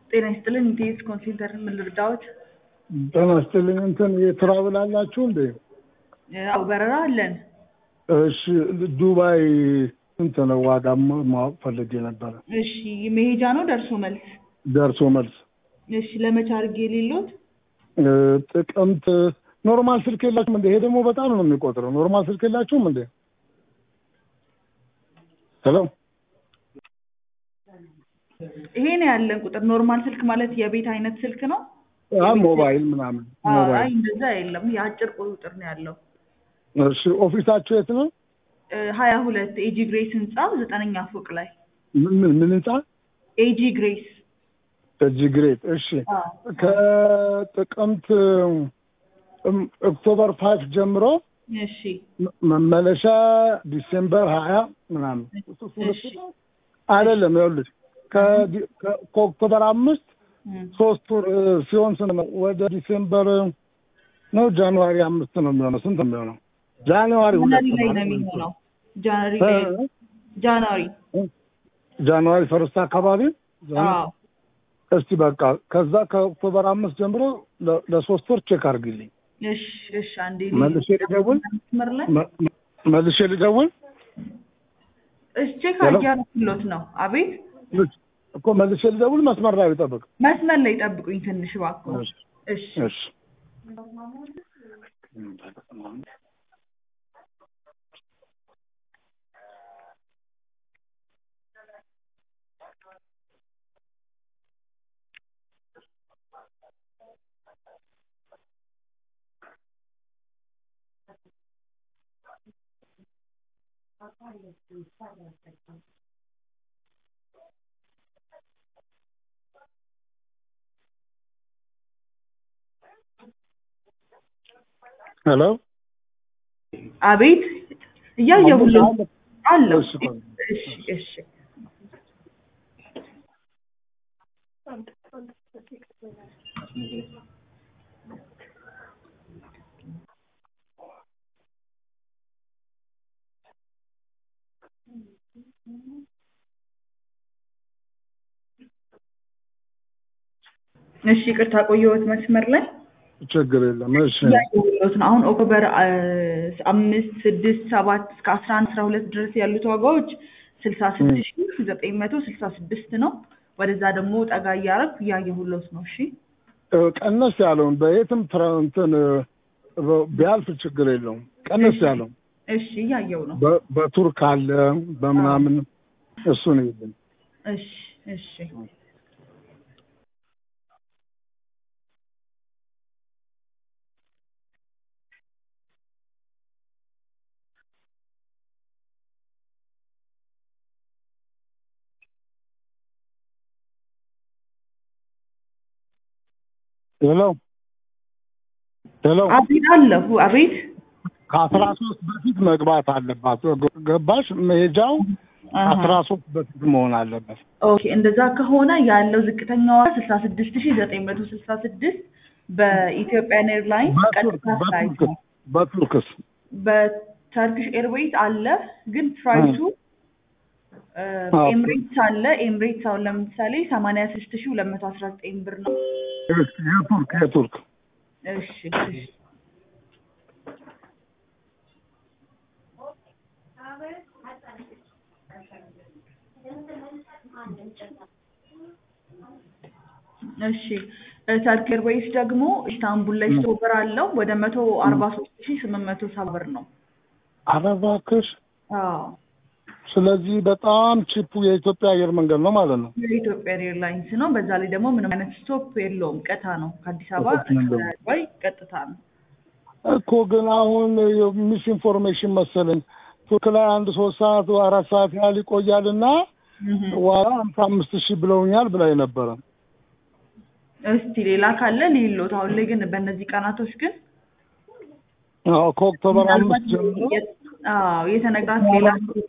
ጤና ይስጥልን። ኢንቴስ ኮንሲልተር ምን ልርዳዎት? ጤና ይስጥልኝ። እንትን የትራቭል አላችሁ እንዴ? አዎ በረራ አለን። እሺ ዱባይ ስንት ነው ዋጋ ማወቅ ፈልጌ ነበረ። እሺ መሄጃ ነው ደርሶ መልስ? ደርሶ መልስ እሺ ለመቼ አድርጌ የሌሎት? እ፣ ጥቅምት ኖርማል ስልክ የላችሁም እንዴ? ይሄ ደግሞ በጣም ነው የሚቆጥረው። ኖርማል ስልክ የላችሁም እንዴ? ሄሎ ይሄ ነው ያለን ቁጥር። ኖርማል ስልክ ማለት የቤት አይነት ስልክ ነው? አ ሞባይል ምናምን አይ ሞባይል። እንደዛ የለም። የአጭር ቁጥር ነው ያለው። እሺ ኦፊሳችሁ የት ነው? ሀያ ሁለት ኤጂ ግሬስ ህንፃ ዘጠነኛ ፎቅ ላይ ምን ምን ምን ህንጻ? ኤጂ ግሬስ እጅግ ግሬት። እሺ ከጥቅምት እም፣ ኦክቶበር ፋይቭ ጀምሮ እሺ መ- መመለሻ ዲሴምበር ሀያ ምናምን እሺ አይደለም። ይኸውልሽ ከዲ- ከ- ከኦክቶበር አምስት እም። ሶስት ወር እ፣ ሲሆን ስንት ነው? ወደ ዲሴምበር ነው ጃንዋሪ አምስት ነው የሚሆነው። ስንት ነው የሚሆነው? ጃንዋሪ ሁለት ጃንዋሪ ላይ ነው ማለት ነው። የሚሆነው። ጃንዋሪ ላይ እ፣ ጃንዋሪ ጃንዋሪ ፈርስት አካባቢ አዎ እስቲ በቃ ከዛ ከኦክቶበር አምስት ጀምሮ ለ- ለሶስት ወር ቼክ አድርግልኝ። እሺ እሺ አንዴ መልሼ ልደውል? መስመር ላይ መ- መ- መልሼ ልደውል እሺ ቼክ ሄሎ? አድርጊያለሁት ነው። አቤት እኮ መልሼ ልደውል። መስመር ላይ ጠብቅ። መስመር ላይ ጠብቁኝ ትንሽ እባክዎ። እሺ እሺ እሺ ሄሎ አቤት እያየሁልህ አለው። እሺ፣ ቆይ። እሺ እሺ እሺ ይቅርታ ቆየሁት መስመር ላይ ችግር የለም። እሺ እያየሁልዎት ነው። አሁን ኦክቶበር አ፣ አምስት ስድስት ሰባት እስከ አስራ አንድ አስራ ሁለት ድረስ ያሉት ዋጋዎች ስልሳ ስድስት ሺህ ዘጠኝ መቶ ስልሳ ስድስት ነው። ወደዛ ደግሞ ጠጋ እያደረኩ እያየሁልዎት ነው። እሺ እ፣ ቀነስ ያለውን በየትም ትራ- እንትን እ፣ በ- ቢያልፍ ችግር የለውም። ቀነስ ያለው እሺ እያየው ነው። በ- በቱርክ አለ በምናምን እሱን ይልኝ። እሺ እሺ ሄሎ ሄሎ አቤት አለሁ። አቤት ከአስራ ሶስት በፊት መግባት አለባት። ገባሽ? መሄጃው አሃ። አስራ ሶስት በፊት መሆን አለበት። ኦኬ እንደዛ ከሆነ ያለው ዝቅተኛ ዋጋ ስልሳ ስድስት ሺህ ዘጠኝ መቶ ስልሳ ስድስት በኢትዮጵያን ኤርላይንስ በቱርክ ቀጥታ ፍላይት በቱርክ ነው። በቱርክስ በተርኪሽ ኤርዌይስ አለ ግን ፕራይሱ እ፣ አዎ። ኤምሬትስ አለ። ኤምሬትስ አሁን ለምሳሌ ሰማንያ ስድስት ሺህ ሁለት መቶ አስራ ዘጠኝ ብር ነው። እሺ፣ የቱርክ የቱርክ እሺ እሺ እሺ ተርኪ ኤርዌይስ ደግሞ ኢስታንቡል ላይ ስቶቨር አለው ወደ መቶ አርባ ሶስት ሺህ ስምንት መቶ ሰባ ብር ነው። ኧረ እባክሽ። አዎ ስለዚህ በጣም ቺፑ የኢትዮጵያ አየር መንገድ ነው ማለት ነው። የኢትዮጵያ ኤርላይንስ ነው። በዛ ላይ ደግሞ ምንም አይነት ስቶፕ የለውም። ቀጥታ ነው ከአዲስ አበባ ስቶፕ የለውም። እስከ ዱባይ ቀጥታ ነው። እኮ ግን አሁን ሚስ ኢንፎርሜሽን መሰለኝ ቱርክ ላይ አንድ ሶስት ሰዓት አራት ሰዓት ያህል ይቆያል እና እህ። ዋጋ ሀምሳ አምስት ሺህ ብለውኛል ብላኝ ነበረ። እስቲ ሌላ ካለ ሊሎት አሁን ላይ ግን በእነዚህ ቀናቶች ግን አዎ ከኦክቶበር አምስት ምናልባት ጀምሮ የ- አዎ የተነጋት ሌላ